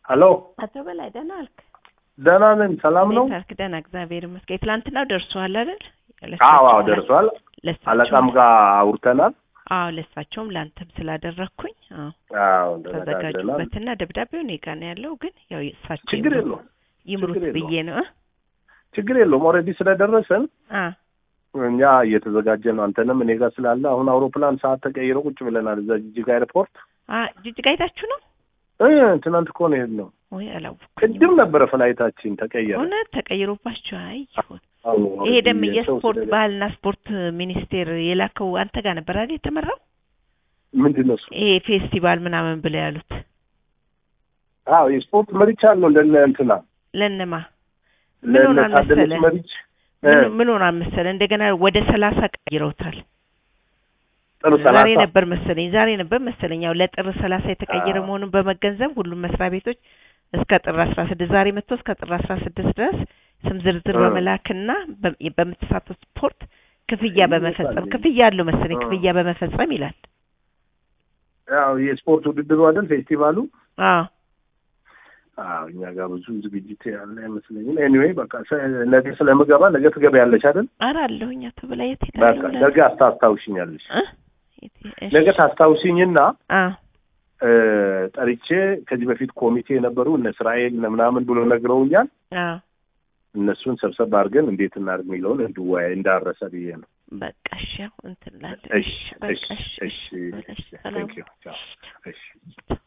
ሀሎ አቶ በላይ ደህና አልክ? ደህና ነን። ሰላም ነው? እንዴት አልክ? ደህና እግዚአብሔር ይመስገን። ትላንትናው ደርሷል አይደል? አዎ አዎ ደርሷል። ለእሳቸውም- አለቃም ጋር አውርተናል። አዎ ለእሳቸውም ለአንተም ስላደረግኩኝ አዎ አዎ ተዘጋጅተናል። ተዘጋጁበትና ደብዳቤው እኔ ጋር ነው ያለው። ግን ያው እሳቸው ችግር ይምሩ- የለውም ይምሩት ችግር የለውም። ብዬ ነው እ? ችግር የለውም። ኦልሬዲ ስለደረሰን አ እኛ እየተዘጋጀ ነው። አንተንም እኔ ጋር ስላለ አሁን አውሮፕላን ሰዓት ተቀይሮ ቁጭ ብለናል እዛ ጅጅጋ ኤርፖርት። አ ጅጅጋ ሄዳችሁ ነው እ ትናንት እኮ ነው የሄድነው። ወይ? አላወኩም። ቅድም ነበረ ፍላይታችን ተቀየረ። እውነት ተቀይሮባችሁ? አይ ይሁን። አሁን ይሄ ደግሞ ኦልሬዲ የሰው የስፖርት ስለሌለ- ባህልና ስፖርት ሚኒስቴር የላከው አንተ ጋር ነበር አይደል የተመራው? ምንድን ነው እሱ? ይሄ ፌስቲቫል ምናምን ብለው ያሉት አዎ የስፖርት መሪቻ አለው እንደነ እንትና ለነማ ምን ሆኗል ለነ ታደለች መሰለህ? መሪች እ ምን- ምን ሆኗል መሰለህ? እንደገና ወደ ሰላሳ ቀይረውታል። ጥሩ ዛሬ ሰላሳ ነበር መሰለኝ ዛሬ ነበር መሰለኝ ያው ለጥር ሰላሳ የተቀየረ አዎ። መሆኑን በመገንዘብ ሁሉም መስሪያ ቤቶች እስከ ጥር አስራ ስድስት ዛሬ መጥቶ እስከ ጥር አስራ ስድስት ድረስ ስም ዝርዝር እ። በመላክና በ- በምትሳተፍ ስፖርት ክፍያ ይመጣል። በመፈጸም ክፍያ አለው መሰለኝ እ። ክፍያ በመፈጸም ይላል። ያው የስፖርት ውድድሩ አይደል ፌስቲቫሉ አዎ አዎ እኛ ጋር ብዙ ዝግጅት ያለ አይመስለኝም። ኤኒዌይ በቃ ሰ- ነገ ስለምገባ ነገ ትገቢያለሽ አይደል? ኧረ አለሁኝ አቶ በላይ የት በቃ ሄዳለሁ ብለህ ነገ አስታስታውሽኛለሽ። እ? የት- እሺ። ነገ ታስታውሽኝና አዎ እ፣ ጠርቼ ከዚህ በፊት ኮሚቴ የነበሩ እነ እስራኤል እነ ምናምን ብሎ ነግረውኛል። አዎ እነሱን ሰብሰብ አድርገን እንዴት እናድርግ የሚለውን እንድወያይ እንዳረሰ ብዬ ነው። በቃ እሺ ያው እንትን እላለሁ። እሺ በቃ እሺ እሺ እሺ እሺ፣ እሺ ሰላም ቴንክ ዩ ቻው እሺ